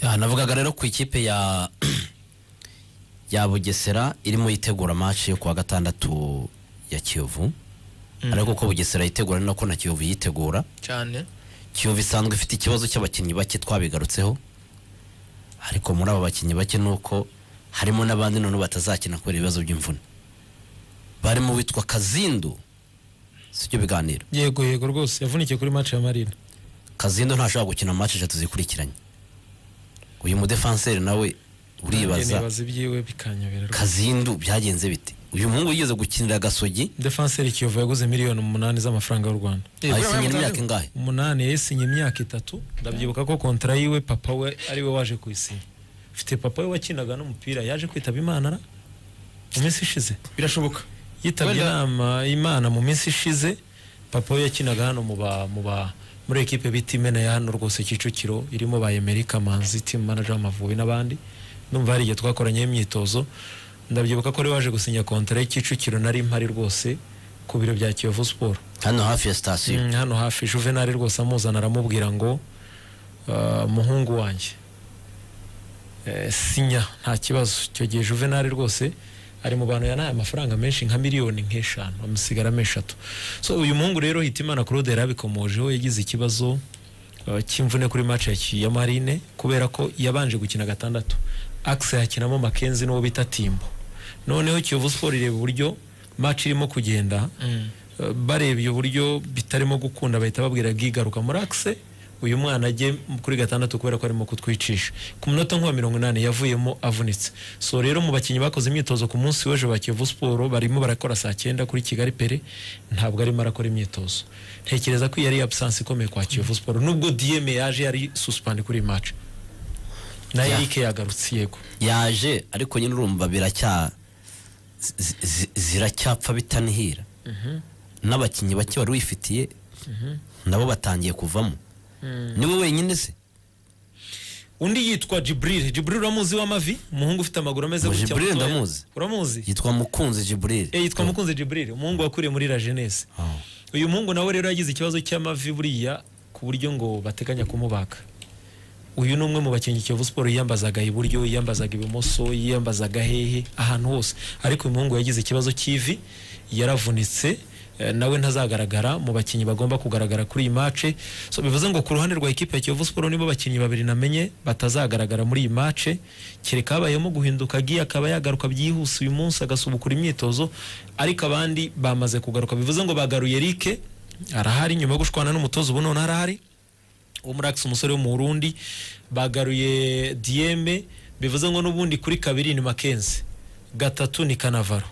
Ya, navugaga rero ku ikipe ya ya bugesera irimo yitegura match yo kuwa gatandatu ya kiyovu ariko uko bugesera yitegura ni nako na kiyovu yitegura cyane kiyovu isanzwe ifite ikibazo cy'abakinnyi bake twabigarutseho ariko muri abo bakinnyi bake ni uko harimo n'abandi noneho batazakina kubera ibibazo by'imvune barimo witwa kazindu sibyo biganiro yego yego rwose yavunikiye kuri match ya marina kazindu ntashobora gukina match eshatu zikurikiranye uyu mudefanseri nawe Nanjye uribaza nibaza ibyiwe bikanyobera rwose kazindu byagenze bite uyu muhungu yigeze gukinira gasogi defenseri kiyovu yaguze miliyoni umunani z'amafaranga y'u rwanda Eh, ayisinyira buriya imyaka mutandukanye- ingahe umunani yayisinye imyaka itatu ndabyibuka ko kontara yiwe papa we ari we waje kuyisinya mfite papa we wakinaga n'umupira yaje kwitaba imana ra? mu minsi ishize birashoboka yitabye Wenda- inama imana mu minsi ishize papa we yakinaga hano mu ba mu ba muri ekipe bita imena ya hano rwose kicukiro irimo ba Emery Kamanzi team manager w'Amavubi n'abandi ndumva hari igihe twakoranyeho imyitozo ndabyibuka ko ari waje gusinya kontara y'Ikicukiro nari mpari rwose ku biro bya Kiyovu Sport hano hafi ya sitasiyo Mm, hano hafi Juvenal rwose amuzana aramubwira ngo "Ah, muhungu wanjye Eh, sinya nta kibazo icyo gihe Juvenal rwose ari mu bantu yanaye amafaranga menshi nka miliyoni nk'eshanu amusigaramo eshatu so uyu muhungu rero Hitimana Claude yarabikomojeho yagize ikibazo ah, cy'imvune kuri match ya Ki- ya Marine kubera ko yabanje gukina gatandatu Axe yakinamo Mackenzie n'uwo bita Timbo noneho Kiyovu Sport ireba uburyo match irimo kugenda Mm. Uh, barebye uburyo bitarimo gukunda bahita babwira bwigaruka muri akise uyu mwana ajye kuri gatandatu kubera ko arimo kutwicisha ku munota nk'uwa mirongo inani yavuyemo avunitse so rero mu bakinnyi bakoze imyitozo ku munsi w'ejo ba kiyovu siporo barimo barakora saa cyenda kuri kigali pere ntabwo arimo arakora imyitozo ntekereza ko iyi ari absence ikomeye kwa kiyovu siporo nubwo diyeme yaje yari suspandi kuri iyi match na Ya. erike yagarutse yego yaje ariko nyine urumva biracya zi- zi- ziracyapfa bitanihira n'abakinnyi bake wari wifitiye nabo batangiye kuvamo niwe wenyine se undi yitwa jibril jibril uramuzi w'amavi umuhungu ufite amaguru ameze Ngo gutya Jibril mutoya. ndamuzi. uramuzi yitwa mukunzi Eh, jiburire yitwa mukunzi jibril umuhungu wakuriye muri la jeunesse uyu muhungu nawe rero yagize ikibazo cy'amavi buriya ku buryo ngo bateganya kumubaga uyu ni umwe mu bakinnyi kiyovu siporo yiyambazaga iburyo yiyambazaga ibumoso yiyambazaga hehe ahantu hose ariko uyu muhungu yagize ikibazo cy'ivi yaravunitse eh, nawe ntazagaragara mu bakinnyi bagomba kugaragara kuri iyi mace so bivuze ngo ku ruhande rwa ikipe ya kiyovu siporo nibo bakinnyi babiri namenye batazagaragara muri iyi mace kereka habayemo guhinduka gi akaba yagaruka byihuse uyu munsi agasubukura imyitozo ariko abandi bamaze kugaruka bivuze ngo bagaruye Eric arahari nyuma yo gushwana n'umutozo ubu none arahari wo muri Axe umusore wo mu Burundi bagaruye Dieme bivuze ngo n'ubundi kuri kabiri ni Mackenzie gatatu ni Kanavaro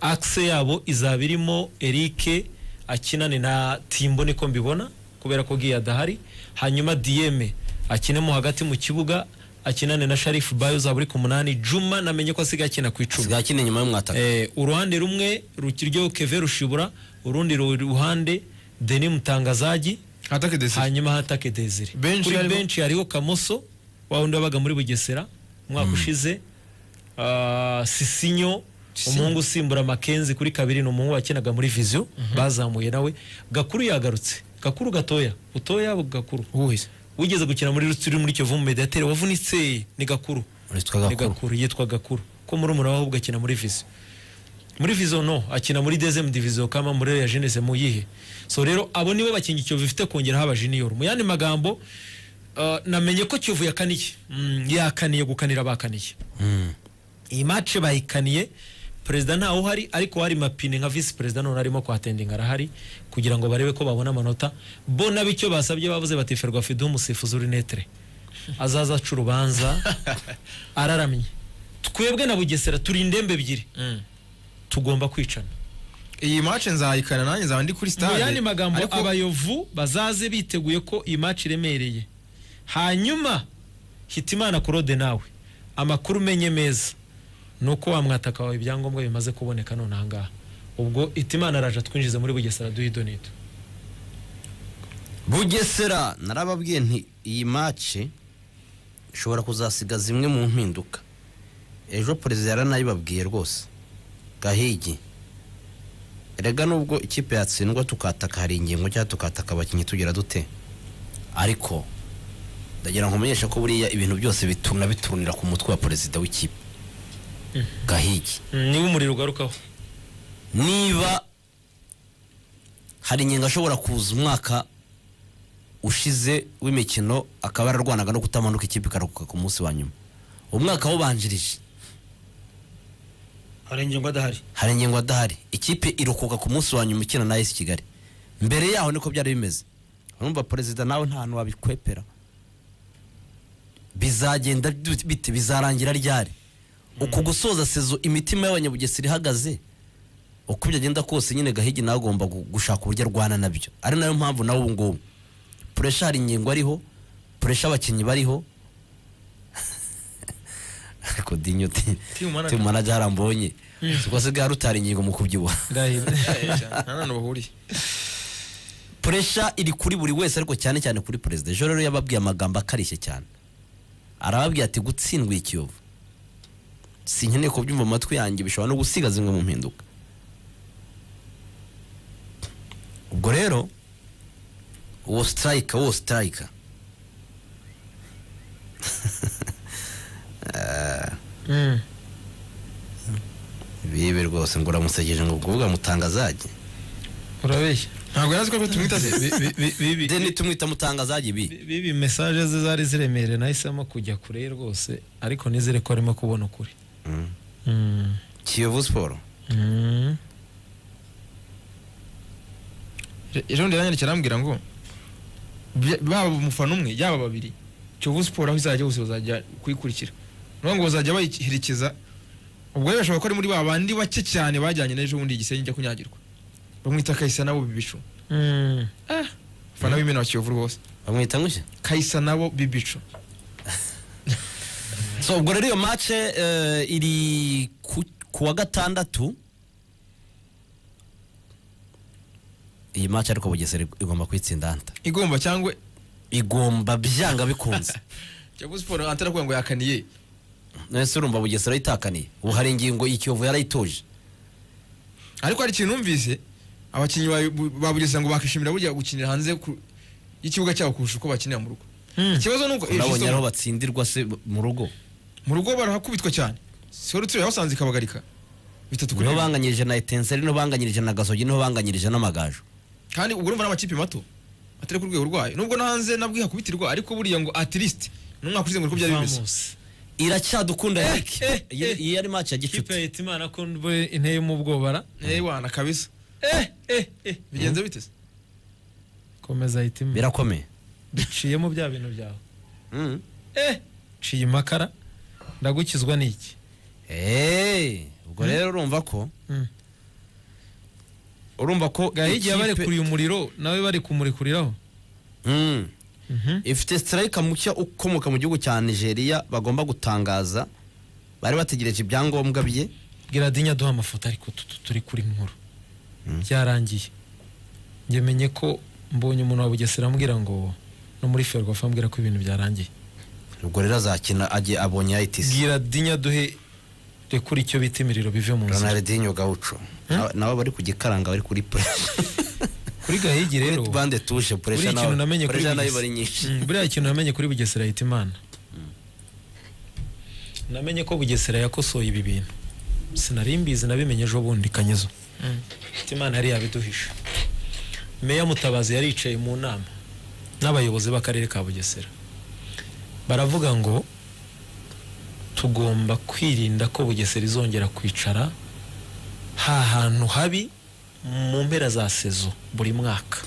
Axe yabo izaba irimo Eric akinane na Timbo niko mbibona kubera ko Giya adahari hanyuma Dieme akinemo hagati mu kibuga akinane na Sharif Bayo uzaba uri ku munani Juma namenye ko asigaye akina ku icumi sigaye akina inyuma y'umwataka Eh, uruhande rumwe rukiryo Keve Rushibura urundi ru- ruhande Denis Mutangazaji Attaque des- hanyuma hatake Desire Benshi kuri harimo- benshi hariho Kamoso wa wundi wabaga muri Bugesera umwaka ushize ah, Sisinyo umuhungu usimbura Makenzi kuri kabiri ni umuhungu wakinaga muri Vision bazamuye nawe Gakuru yagarutse Gakuru gatoya butoya Gakuru Uwuhe? wigeze gukina muri Rutsiri muri Kivu mu Mediateur wavunitse ni Gakuru witwa ni gakuru gakuru yitwa gakuru ko muri umurava ahubwo akina muri vizi muri vizo no akina muri dezemu diviziyo kama muri ya jenese mu yihe so rero abo nibo bakinga ikiyovu ifite kongeraho aba jiniyoro mu yandi magambo uh, namenye ko kiyovu yakaniye mm, yakaniye gukanira bakaniye Mm. iyi match bayikaniye perezida ntawe uhari ariko hari mapine nka visi perezida none arimo kuhatendinga arahari kugira ngo barebe ko babona amanota bo nabe icyo basabye bavuze batiferwa fidu umusifuzi urinetere azaza aca urubanza araramye twebwe na bugesera turi indembe ebyiri Mm. tugomba kwicana iyi match nzayikana nanjye nzaba ndi kuri mu stade yandi magambo Ariko- abayovu bazaze biteguye ko iyi match iremereye hanyuma hitimana kurode nawe amakuru umenye meza ni uko wamwataka wawe ibyangombwa bimaze kuboneka none ahangaha ubwo hitimana araje atwinjize muri bugesera duhido nito bugesera narababwiye nti iyi mace ishobora kuzasiga zimwe mu mpinduka ejo perezida yaranayibabwiye rwose gahigi erega nubwo ikipe yatsindwa tukataka hari ingingo cyangwa tukataka abakinnyi tugira dute ariko ndagira ngo umenyeshe ko buriya ibintu byose bituna biturunira ku mutwe wa perezida w'ikipe gahigi Mm, niba umuriro ugarukaho niba hari ingingo ashobora kuza umwaka ushize w'imikino akaba yararwanaga no kutamanuka ikipe ikaruhuka ku munsi wa nyuma umwaka awubanjirije hari ingingo adahari hari ingingo adahari ikipe iruhuka ku munsi wa nyuma ikina na esi kigali mbere yaho niko byari bimeze urumva perezida nawe nta hantu wabikwepera bizagenda bite bizarangira ryari uku gusoza sezo imitima y'abanyabugesera ihagaze uko byagenda kose nyine gahigi nawe agomba gu- gushaka uburyo arwana nabyo ari nayo mpamvu nawe ubu ngubu puresha hari ingingo ariho puresha abakinnyi bariho ariko dinyo ti- Team manager. team manager harambonye ubwo se bwa rutari ingingo mu kubyibuha ndahira nta nantu bahuriye puresha iri kuri buri wese ariko cyane cyane kuri perezida ejo rero yababwiye amagambo akarishye cyane arababwiye ati gutsindwa i kiyovu sinkeneye kubyumva mu matwi yanjye bishobora no gusiga zimwe mu mpinduka ubwo rero uwo sitarayika uwo sitarayika Mm. bibe rwose ngo uramusekeje ngo kuvuga mutangazage urabeshya ntabwo yari azi ko tumwita se Bi- bi- bi- bibi de nitumwita mutangazage bi Bi- bibi mesaje ze zari ziremereye nahisemo kujya kure rwose ariko nizere ko arimo kubona ukuri Mm. Mm. kiyovu siporo Mm. ejo bundi yaranyandikira arambwira ngo bya- baba umufana umwe yaba babiri kiyovu siporo aho izajya hose bazajya kuyikurikira niyo ngo bazajya bayiherekeza ubwo rero bashobora ko ari muri ba bandi bake cyane bajyanye n'ejo bundi igisenge njya kunyagirwa bamwita kayisa nabo bibicu Mm. abafana b'imena wa kiyovu rwose bamwita ngushya kayisa nabo bibicu so ubwo rero iyo mace eh, iri ku, ku wa gatandatu iyi mace ariko bugesera ig- igomba kwitsinda anta igomba cyangwa igomba byanga bikunze kiyovu siporo atarakuvuga ngo yakaniye nese urumva bugesera yitakaniye ubu hari ingingo ikiyovu yarayitoje ariko hari ikintu numvise abakinnyi ba- ba burisa ngo bakishimira burya gukinira hanze ku- y'ikibuga cyabo kurusha uko bakinira mu rugo Mm. ikibazo ni uko eh, urabonye Fiston, ariho batsindirwa se mu rugo mu rugo barahakubitwa cyane sorutsiro yabasanze ikabagarika bitatu kuri niho rimwe. banganyirije na etenseri niho banganyirije na gasogi niho banganyirije n'amagaju kandi ubwo urumva n'amakipe mato atari ku rwego rwayo nubwo no hanze nabwo ihakubitirwa ariko buriya ngo at least n'umwaka ushize ngo uko byari bimeze Vamos. iracyadukunda Eh, yarike eh, eh. iyi yari mace ya kipe gicuti yita imana ko mbe inteye mu bwobara eh wana kabisa eh eh eh bigenze bite se komeza yita imana birakomeye biciyemo bya bintu byawe Mm. eh ciye imakara ndagukizwa n'iki Eh, ubwo rero urumva ko Mm. urumva ko gahigi ikipe- yabarekuriye umuriro nawe bari kumurikuriraho Mm. Mhm. ifite sitarayika mushya ukomoka mu gihugu cya nigeria bagomba gutangaza bari bategereje ibyangombwa bye bwira dinya duha amafoto ariko tutu turi kuri nkuru byarangiye njye menye ko mbonye umuntu wa bugesera ambwira ngo no muri ferwafa ambwira ko ibintu byarangiye ubwo rero azakina agiye abonye ayitisi bwira dinya duhe rekura icyo bita imiriro bive mu nzira ronaldinho gaucho Na- nabo bari ku gikaranga bari kuri puresha kuri gahigi rero bande tuje puresha buriya ikintu namenye kuri puresha nayo Bugesera- bari nyinshi Mm, buriya ikintu namenye kuri bugesera yita imana namenye ko bugesera yakosoye ibi bintu sinari mbizi nabimenye ejo bundi kanyezo Yita imana yari yabiduhisha meya mutabazi yari yicaye mu nama n'abayobozi b'akarere ka bugesera baravuga ngo tugomba kwirinda ko bugesera izongera kwicara ha hantu habi mu mpera za sezo buri mwaka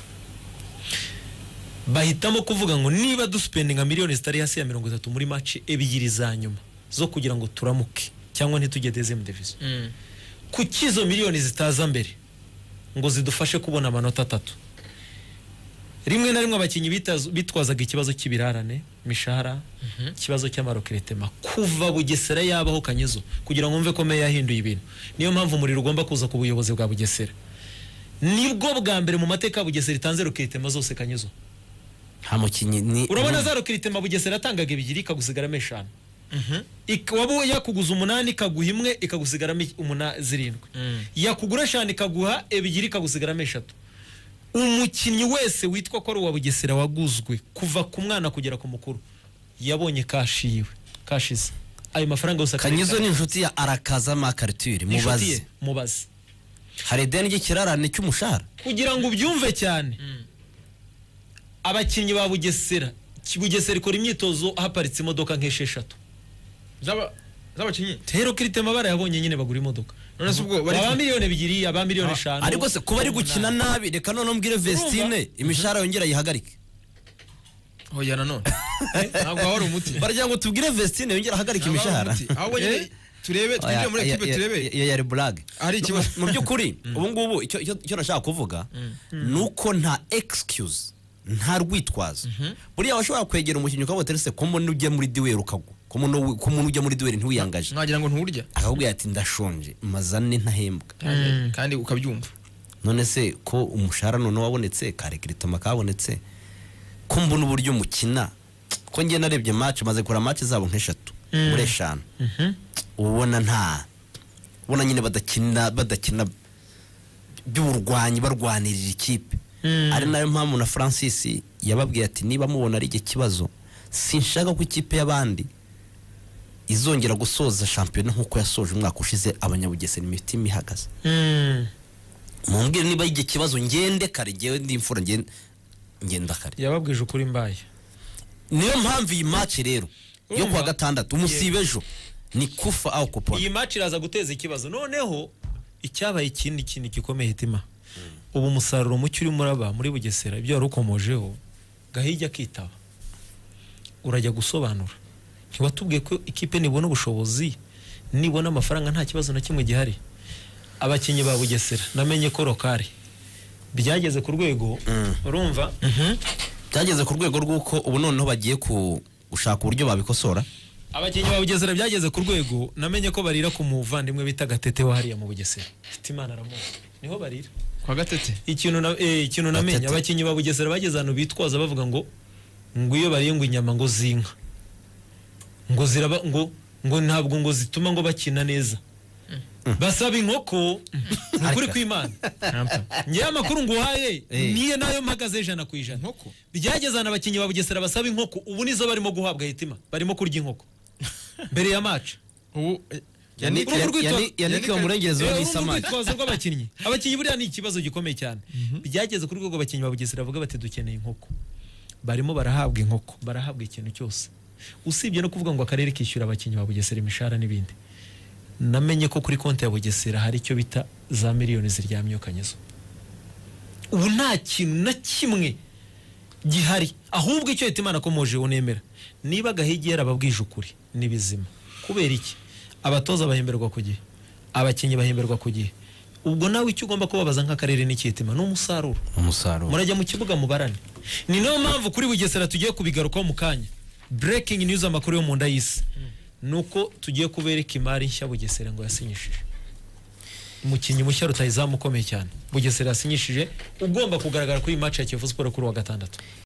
bahitamo kuvuga ngo niba dusipendinga miliyoni zitari hasi ya mirongo itatu muri mace ebyiri za nyuma zo kugira ngo turamuke cyangwa ntitujye dezemu devizo kuki izo miliyoni zitaza mbere ngo zidufashe kubona amanota atatu rimwe na rimwe abakinnyi bitaz- bitwazaga ikibazo cy'ibirarane imishahara ikibazo cy'amarokiretema kuva bugesera yabaho kanyezo kugira ngo mve ko meya yahinduye ibintu niyo mpamvu umuriro ugomba kuza ku buyobozi bwa bugesera nibwo bwa mbere mu mateka ya bugesera itanze rokiretema zose kanyezo nta mukinnyi ni urabona za rokiritema bugesera yatangaga ebyiri ikagusigaramo eshanu Mhm. Ik- waba yakuguza umunani ikaguha imwe ikagusigaramo ik- umuna zirindwi Mm. yakugura eshanu ikaguha ebyiri ikagusigaramo eshatu umukinnyi wese witwa ko ari uwa bugesera waguzwe kuva ku mwana kugera ku mukuru yabonye kashiwe kashize ayo mafaranga yose akareka- kanyizo ni inshuti ya arakaza makaritire ni inshuti ye, mubaze mubaze hari ideni ry'ikirarane cy'umushahara kugira ngo ubyumve cyane abakinnyi ba bugesera Ki- bugesera ikora imyitozo haparitse imodoka nk'esheshatu z'aba- z'abakinnyi rero kirite mabara yabonye nyine bagura imodoka none se ubwo bari aba miliyoni ebyiri aba miliyoni Ah, eshanu ariko se kuba ari gukina nabi reka noneho mbwire vestine imishahara yongera ayihagarike hoya nanone ntabwo waba ari umuti baragira ngo tubwire vestine yongera ahagarike Ntabwo imishahara waba ari umuti ahubwo nyine Eh? turebe twinjire muri ekipe turebe ya yari burage Ari ikibazo. mu by'ukuri ubu ngubu icyo- icyo icyo nashaka kuvuga ni uko nta excuse nta rwitwazo buriya washobora kwegera umukinnyi ukavuga ati "Ese ko mbona ujya muri duweri ukagwa ko mbona wi- ko mbona ujya muri duweri ntiwiyangaje mwagira ngo nturya akakubwira ati ndashonje mazane ntahembwa kandi ukabyumva none se ko umushahara noneho wabonetse kare kiritoma kabonetse ko mbona uburyo mukina ko njye narebye match maze kura match zabo nk'eshatu muri eshanu ubona nta ubona nyine badakina badakina by'uburwanyi barwanirira ikipe ari nayo mpamvu na francis yababwiye ati niba mubona ari iki kibazo sinshaka ko ikipe y'abandi izongera gusoza shampiyona nk'uko yasoje umwaka ushize abanyabugesera imitima ihagaze Mm. mumbwire niba ari igihe kibazo ngende kare ngewe ndi imfura ngen- ngenda kare yababwije ukuri mbaye niyo mpamvu iyi match rero yo kuwa gatandatu umusibe ejo ni kufa aho iyi kupona match iraza guteza ikibazo noneho icyabaye ikindi kintu gikomeye hitima ubu umusaruro muke urimo uraba muri bugesera ibyo wari ukomojeho gahijya akitaba urajya gusobanura ntiwatubwiye ko ikipe nibona ubushobozi nibona amafaranga nta kibazo na kimwe gihari abakinnyi ba bugesera namenye ko rokari byageze ku rwego urumva byageze ku rwego rw'uko ubu noneho bagiye ku- gushaka uburyo babikosora abakinnyi ba bugesera byageze ku rwego namenye ko barira ku muvandimwe bita gatete wa hariya mu bugesera imana aramuha niho barira kwa gatete ikintu na eh, ikintu namenye Gatete. abakinnyi ba bugesera bageze ahantu bitwaza bavuga ngo ngo iyo bariye ngo inyama ngo zinka ngo ziraba ngo ngo ntabwo ngo zituma ngo bakina neza basaba inkoko ni ukuri kw'imana ngewe amakuru nguhaye Eh. niyo nayo mpagaze ijana ku ijana Inkoko? byageze ahantu abakinnyi ba bugesera basaba inkoko ubu nizo barimo guhabwa hitima barimo kurya inkoko mbere ya maca ubu eh, Yannick- Yannick- Yannick- Yannick- Yannick wa Murengezi Eh, wa- Reba, n'isa urumva amazi. urwitwazo rw'abakinnyi abakinnyi buriya ni ikibazo gikomeye cyane byageze ku rwego abakinnyi ba bugesera bavuga bati dukeneye inkoko barimo barahabwa inkoko barahabwa ikintu cyose usibye no kuvuga ngo akarere kishyura abakinnyi ba bugesera imishahara n'ibindi namenye ko kuri konti ya bugesera hari icyo bita za miliyoni ziryamyeho kanyezo ubu nta kintu na kimwe gihari ahubwo icyo leta imana akomojeho nemera niba gahigi yarababwije ukuri ni bizima kubera iki abatoza bahemberwa ku gihe abakinnyi bahemberwa ku gihe ubwo nawe icyo ugomba kubabaza nk'akarere n'ikitima ni umusaruro umusaruro murajya mu kibuga mubarane ni nayo mpamvu kuri bugesera tugiye kubigarukaho mu kanya breaking news amakuru yo mu nda y'isi ni uko tugiye kubereka imari nshya bugesera ngo yasinyishije umukinnyi mushya rutayizamu ukomeye cyane bugesera yasinyishije ugomba kugaragara kuri iyi match ya kiyovu siporo kuri uwa gatandatu